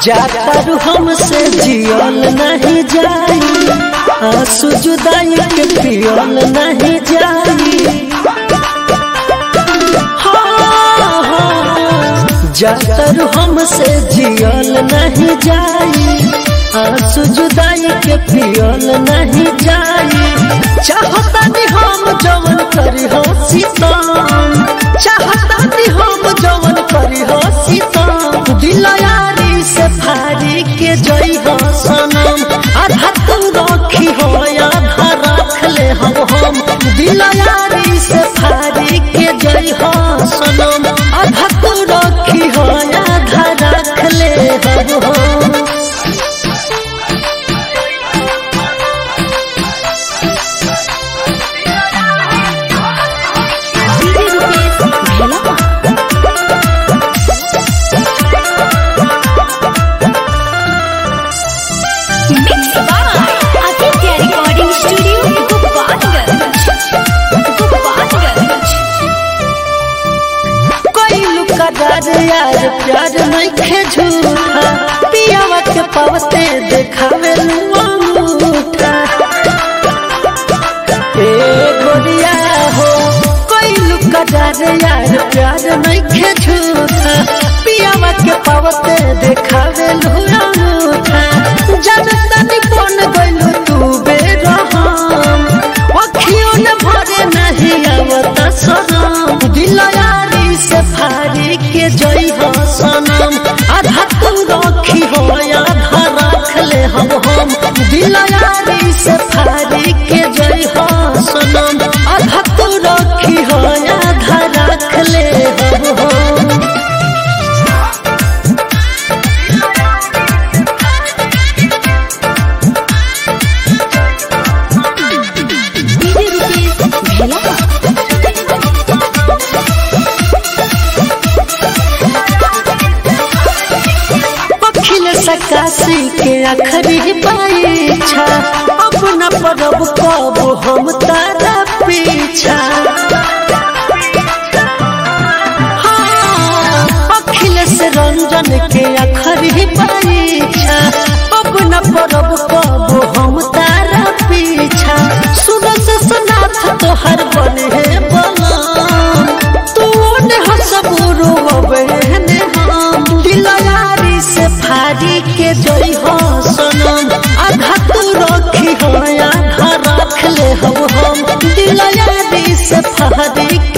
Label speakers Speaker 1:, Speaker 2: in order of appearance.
Speaker 1: जाकर हमसे जियल नहीं जाई आंसू जुदाई के पियल नहीं जाई हाँ, हाँ, जाकर हमसे जियल नहीं जाई आंसू जुदाई के पियल नहीं जाई चाहता नहीं हम जवन करी हो सीतम चाहता नहीं हम जवन करी हो सीतम दिल यारी से फारी के जई हो सनम आधा तू रखी हो आधा रख ले हम हम दिल यारी से फारी के जई हो सनम आधा तू रखी हो आधा रख ले हम हम
Speaker 2: डीजे रुपेश भेला mix by Aditya recording studio Gopalganj Gopalganj
Speaker 1: कोई लुका डर यार प्यार नहीं खे झूठा पियावा के पवते देखावे अंगूठा ए गोरिया हो कोई लुका डर यार प्यार नहीं खे झूठा पियावा के पवते देखावे अंगूठा जानता नहीं कौन गइलू तू बेरहम अखियों न भरे नहीं आवता सनम दिल यारी से फारी के जई हो सनम आधा तू रखी हो आधा रख ले हम हम दिल यारी से फारी के जई हो सनम आधा तू रखी हो आधा रख ले हम हम
Speaker 2: डीजे रुपेश भेला
Speaker 1: अखिल सकाशी के अखरी परीक्षा अपना परब कब हम तारा पीछा हाँ, अखिल से रंजन के अखरी परीक्षा अपना परब कब हम तारा पीछा सूरज सनाथ तोहर बने है बलम तू ने हसबुरु बहने हम दिल यारी से फारी के जई हो सनम आधा तू रखी हो आधा रख ले हम हम दिल यारी से फारी